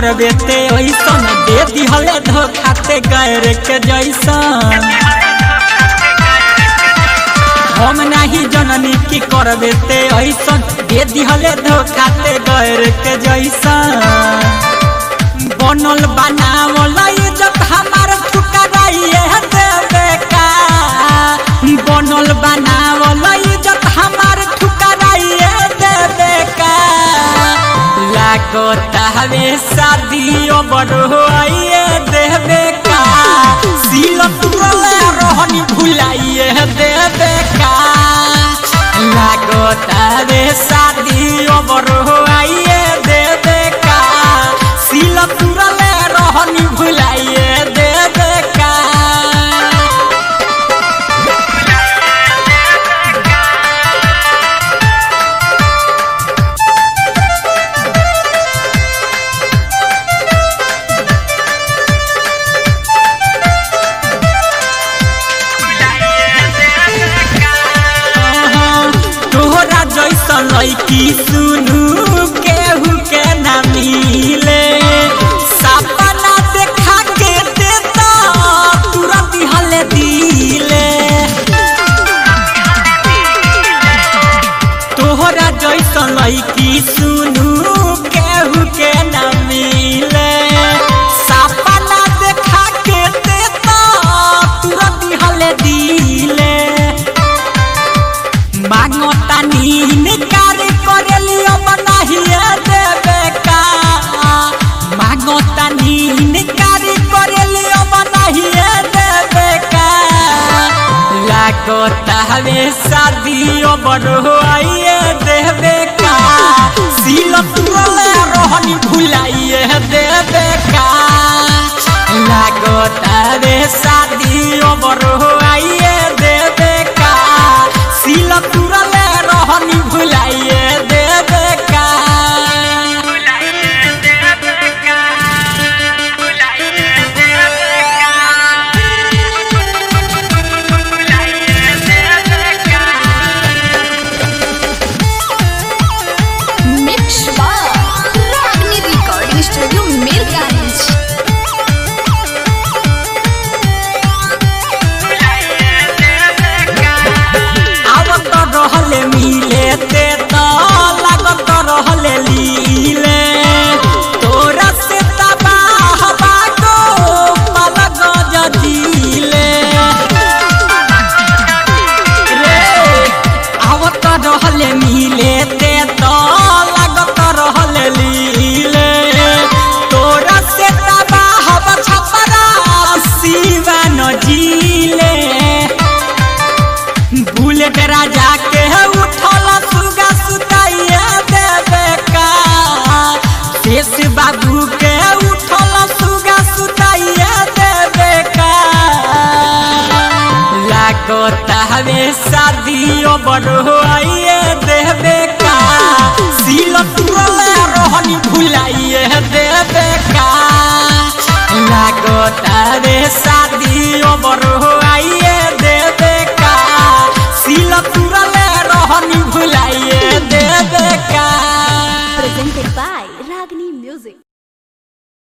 करबे ते ऐसन दे दिहले धोखा ते गैर के जैसन हम नाही जननी की करबे ते ऐसन दे दिहले धोखा ते गैर के जैसन बनल बनावल इज्जत हमार ठुकराइए देवे का बनल बनावल इज्जत हमार ठुकराइए देवे का लागत हवे शादियों बड़ोइए देवे का सिल तुरले रोहनी भुलाइए देवे का लागत हवे शादियों बड़ोइए देवे का सिल तुरले रोहनी भुलाइए देवे का तोहरा जैसन लैकी सुनू केहू के ना मिले सपना देखा के देता तुरंत हले दिले तोहरा जैसन लैकी सुनू केहू के ना मिले सपना देखा के देता तुरंत हले दिले मांगता नीन कार्य करेली अब नहीं देवे का मांगता नीन कार्य करेली अब नहीं देवे का लागता हवे शादियों बढ़ोइए देवे का सिल तुरले रोहनी भुलाइए देवे का लागता हवे शादियों बढ़ोइए देवे का सिल तुरले रोहनी भुलाइए देवे का Mix Bar. Ragni Recording Studio, Mirganj. आवत रहले मिले ते तो लागत रहले लीले तोरा से तबाह बागो पलग जदीले रे आवत रहले मिले ते तो लागत रहले लीले तोरा से तबाह बछपरा शिवा न जीले बुलेट राजा के उठल सुगा सुताइए देवे का शेष बाबू के उठल सुगा सुताइए देवे का लागत हवे शादियों बढ़ोइए देवे का सिल तुरले रोहनी भुलाइए देवे का लागत हवे शादियों बढ़ोइए देवे का सिल तुरले रोहनी भुलाइए देवे का Presented by